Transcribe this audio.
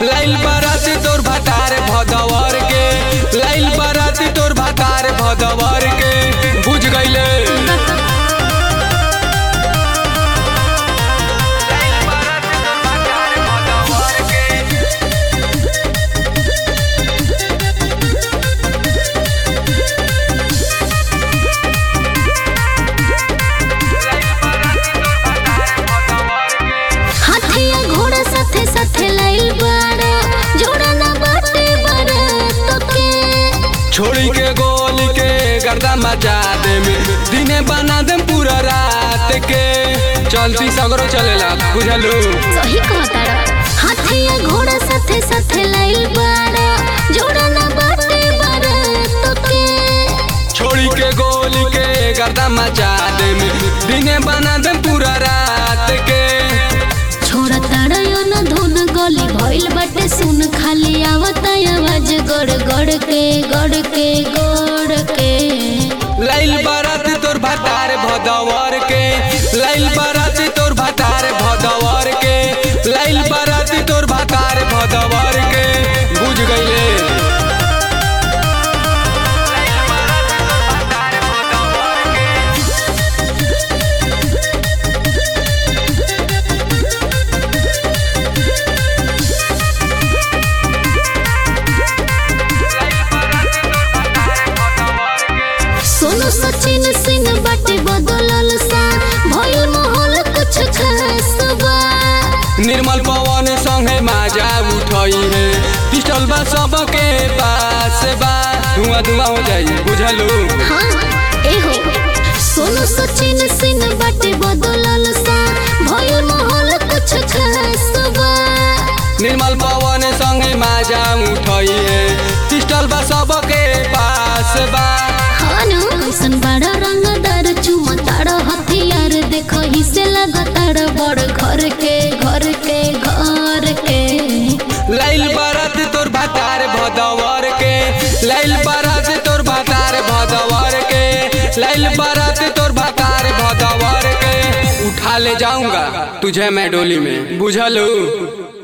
लाइल बाराती तोर भातार भदवर के लाइल बाराती तोर भातार भदवर के बुझ गईले हाथिया घोड़ा साथे साथे लाइल बाड़ा जोड़ा ना बाटे बारात के छोड़ी के गोली के गर्दा मचा दे में दिने बना दे पूरा रात के चलती सगरो चलेला बुझलू सही कहताड़ा हाथिया घोड़ा साथे साथे लाइल बाड़ा जोड़ा ना बाटे बारात के छोड़ी के गोली के गर्दा मचा दे में दिने बना दे पूरा रात के छोड़ा ताड़ा यो ना धुन गली भइल बाटे सुन खाली आवता आवाज गड़ गड़ के गड़ के गड़ के लाइल बारात तोर भातार भदवर के लाइल बारात तोर भातार भदवर के लाइल बारात तोर भातार भदवर के बुझ गईले सोनू सचिन सिंह बाटे बदलल सा भइल माहौल कुछ खास बा निर्मल पवन संगे माजा उठई है पिस्टल बा सबके पास बा धुआं धुआं हो जाई बुझलू हाँ एहो सोनू सचिन सिंह बाटे बदलल सा भइल माहौल कुछ खास बा निर्मल पवन संगे माजा उठई है पिस्टल बा सबके पास बा हाँ न कैसन बड़ा रंगदार चुमा तारा हथियार देखो ही से लगातार बड़ घर के घर के घर के लाइल बारात तोर भातार भदवर के लाइल बारात तोर भातार भदवर के लाइल बारात तोर भातार भदवर के उठा ले जाऊंगा तुझे मैं डोली में बुझलू